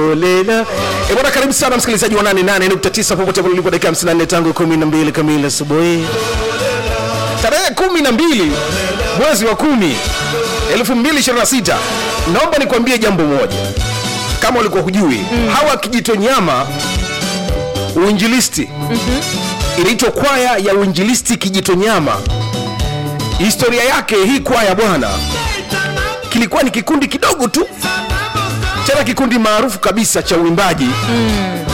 Olela. E bwana, karibu sana msikilizaji wa 88.9 popote pale ulipo, dakika 54 tangu 12 kamili asubuhi, tarehe 12 mwezi wa 10 2026. Naomba nikwambie jambo moja, kama ulikuwa hujui, hawa Kijitonyama uinjilisti inaitwa kwaya ya uinjilisti Kijitonyama. Historia yake hii kwaya bwana, kilikuwa ni kikundi kidogo tu tena kikundi maarufu kabisa cha uimbaji